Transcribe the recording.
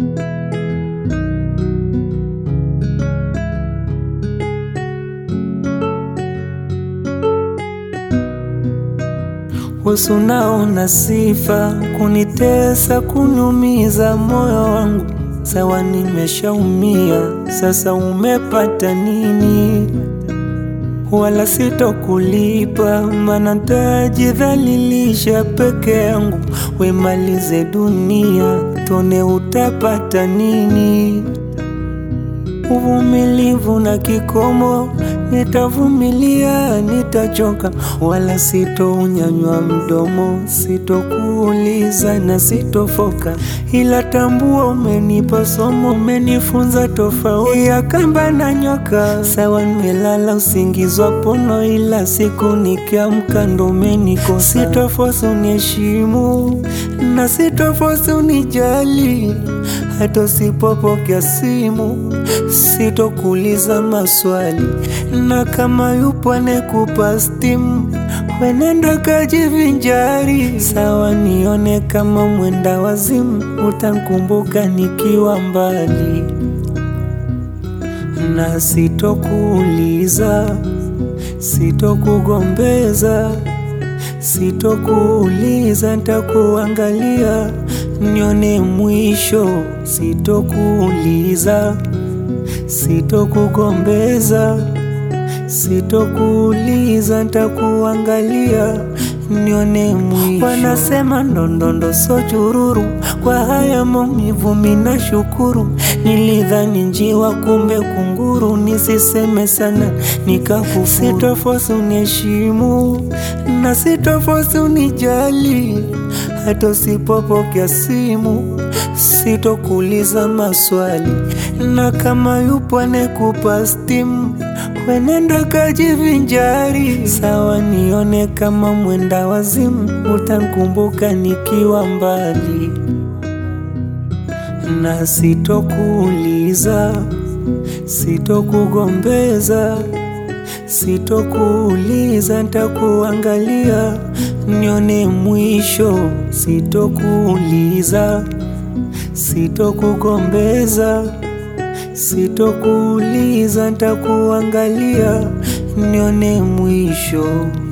Wewe unaona sifa kunitesa, kuniumiza moyo wangu. Sawa, nimeshaumia sasa, umepata nini? Wala sitokulipa, maana nitajidhalilisha peke yangu. Wemalize dunia, tone utapata nini? Uvumilivu na kikomo, nitavumilia, nitachoka, wala sitounyanywa mdomo, sitokuuliza na sitofoka, ila tambua umenipa somo, umenifunza tofauti ya kamba na nyoka. Sawa, nimelala usingizi wa pono, ila siku nikiamka ndo umenikosa. Sitofosi uniheshimu na sitofosi unijali, hata usipopokea simu sitokuuliza maswali, na kama yupo anekupa stimu, wenenda kajivinjari. Sawa, nione kama mwenda wazimu, utankumbuka nikiwa mbali, na sitokuuliza, sitokugombeza, sitokuuliza, ntakuangalia nione mwisho, sitokuuliza sitokugombeza, sitokuuliza, ntakuangalia nione mwisho. Wanasema ndondondo so chururu, kwa haya maumivu mina shukuru. Nilidhani njiwa, kumbe kunguru. Nisiseme sana nikakufuru. Sitofosi uniheshimu na sitofosi unijali, hata usipopokea simu sitokuuliza maswali, na kama yupo anekupa stimu, wenenda kajivinjari. Sawa, nione kama mwenda wazimu, utankumbuka nikiwa mbali, na sitokuuliza, sitokugombeza, sitokuuliza, ntakuangalia nione mwisho, sitokuuliza sitokugombeza, sitokuuliza, ntakuangalia nione mwisho.